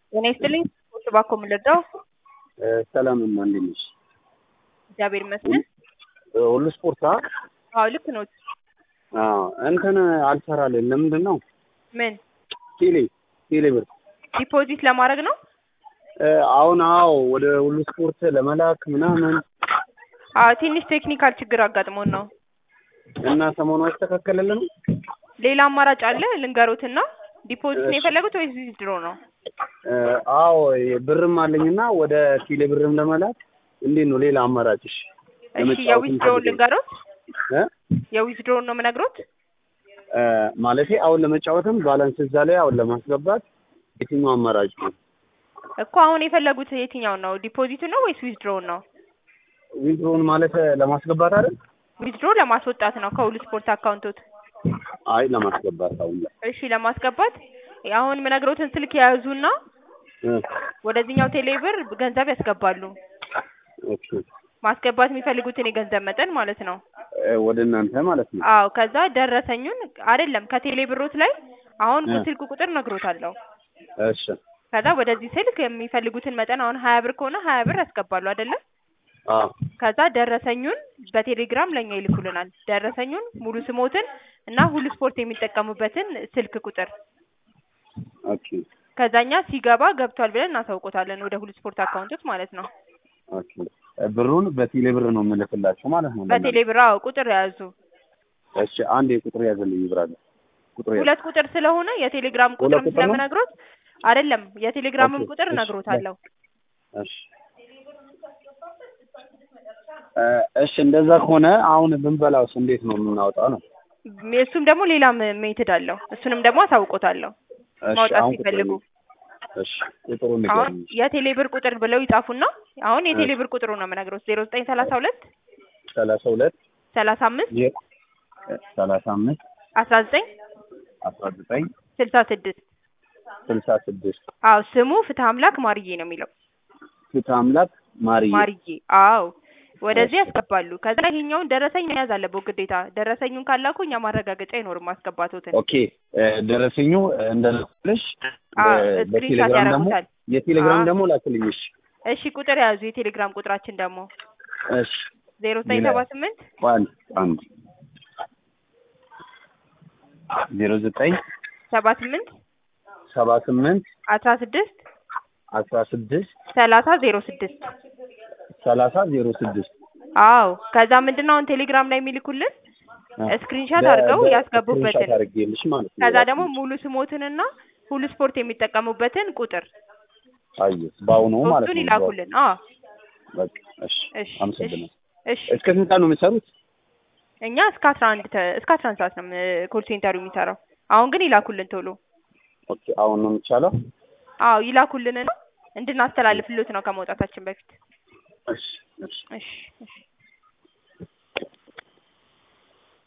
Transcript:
ጤና ይስጥልኝ። እባክዎ ምን ልርዳው? ሰላም እማ እንዴት ነሽ? እግዚአብሔር ይመስገን። ሁሉ ስፖርት አ አዎ ልክ ኖት። አዎ እንትን አልሰራልን ለምንድን ነው? ምን ቴሌ ቴሌ ብር ዲፖዚት ለማድረግ ነው? አሁን አዎ ወደ ሁሉ ስፖርት ለመላክ ምናምን አዎ ትንሽ ቴክኒካል ችግር አጋጥሞን ነው። እና ሰሞኑ አይስተካከልልንም? ሌላ አማራጭ አለ ልንገሮትና ዲፖዚት ነው የፈለጉት ወይስ ዊዝድሮ ነው? አዎ ብርም አለኝና ወደ ቴሌ ብርም ለመላክ እንዴት ነው ሌላ አማራጭሽ? እሺ የዊዝድሮውን ልንገሮት? እ የዊዝድሮውን ነው የምነግሮት? ማለቴ አሁን ለመጫወትም ባላንስ እዛ ላይ አሁን ለማስገባት የትኛው አማራጭ ነው? እኮ አሁን የፈለጉት የትኛውን ነው? ዲፖዚቱን ነው ወይስ ዊዝድሮውን ነው? ዊዝድሮውን ማለት ለማስገባት አይደል? ዊዝድሮ ለማስወጣት ነው ከሁሉ ስፖርት አካውንቶት። አይ ለማስገባት አሁን ላይ እሺ ለማስገባት አሁን የምነግሮትን ስልክ የያዙና እ ወደዚህኛው ቴሌብር ገንዘብ ያስገባሉ። ኦኬ ማስገባት የሚፈልጉትን የገንዘብ መጠን ማለት ነው። እ ወደ እናንተ ማለት ነው። አዎ ከዛ ደረሰኙን አይደለም ከቴሌ ብሮት ላይ አሁን እ ስልክ ቁጥር ነግሮታለሁ። እሺ ከዛ ወደዚህ ስልክ የሚፈልጉትን መጠን አሁን ሀያ ብር ከሆነ ሀያ ብር ያስገባሉ አይደለ? አዎ ከዛ ደረሰኙን በቴሌግራም ለኛ ይልኩልናል። ደረሰኙን ሙሉ ስሞትን እና ሁሉ ስፖርት የሚጠቀሙበትን ስልክ ቁጥር ኦኬ ከዛኛ ሲገባ ገብቷል ብለን እናሳውቆታለን ወደ ሁሉ ስፖርት አካውንቶች ማለት ነው። ኦኬ ብሩን በቴሌ ብር ነው የምልክላቸው ማለት ነው። በቴሌ ብር አዎ ቁጥር የያዙ እሺ አንድ የቁጥር ያዘልኝ ይብራል ቁጥር ያዝ ሁለት ቁጥር ስለሆነ የቴሌግራም ቁጥርም ቁጥር ነው? ስለምነግሮት አይደለም የቴሌግራምም ኦኬ፣ ቁጥር እሺ፣ እነግሮታለሁ። እሺ እ እሺ እንደዛ ከሆነ አሁን ብንበላውስ እንዴት ነው የምናወጣው ነው? እሱም ደግሞ ሌላ ሜትድ አለው። እሱንም ደግሞ አሳውቆታለሁ እሺ ማውጣት አሁን ሲፈልጉ። ቁጥሩን እሺ ቁጥሩን አሁን ንገረኝ። የቴሌ ብር ቁጥር ብለው ይጻፉና አሁን የቴሌ ብር ቁጥሩ ነው የምነግሮት ዜሮ ዘጠኝ ሰላሳ ሁለት ሰላሳ ሁለት ሰላሳ አምስት የ ሰላሳ አምስት አስራ ዘጠኝ አስራ ዘጠኝ ስልሳ ስድስት ስልሳ ስድስት አዎ ስሙ ፍትህ አምላክ ማርዬ ነው የሚለው ፍትሐ አምላክ ማርዬ ማርዬ አዎ ወደዚህ እሺ። ያስገባሉ። ከዛ ይሄኛውን ደረሰኝ መያዝ አለበት ግዴታ። ደረሰኙን ካላኩ እኛ ማረጋገጫ አይኖርም ማስገባቶትን። ኦኬ እ ደረሰኙ እንደልኩልሽ አዎ በ- ስክሪንሻት በቴሌግራም ደግሞ ያደርጉታል። የቴሌግራም አዎ። ደግሞ ላክልኝ። እሺ እሺ ቁጥር ያዙ። የቴሌግራም ቁጥራችን ደግሞ እሺ ዜሮ ዘጠኝ ሌላ? ሰባ ስምንት አንድ አንድ ዜሮ ዘጠኝ ሰባ ስምንት ሰባ ስምንት አስራ ስድስት አስራ ስድስት ሰላሳ ዜሮ ስድስት ሰላሳ ዜሮ ስድስት አዎ ከዛ ምንድነው አሁን ቴሌግራም ላይ የሚልኩልን ስክሪንሻት አድርገው ያስገቡበትን አድርጌልሽ ማለት ነው። ከዛ ደግሞ ሙሉ ስሞትንና ሁሉ ስፖርት የሚጠቀሙበትን ቁጥር አየሁ በአሁኑ ማለት ሶስቱን ነው። ይላኩልን። አዎ በቃ እሺ እሺ አመሰግናለሁ። እሺ እስከ ስንት ሰዓት ነው የምትሰሩት? እኛ እስከ አስራ አንድ ተ- እስከ አስራ አንድ ሰዓት ነው ኮል ሴንተሩ የሚሰራው። አሁን ግን ይላኩልን ቶሎ። ኦኬ አሁን ነው የሚቻለው? አዎ ይላኩልንና እንድናስተላልፍሎት ነው ከመውጣታችን በፊት። እሺ እሺ እሺ እሺ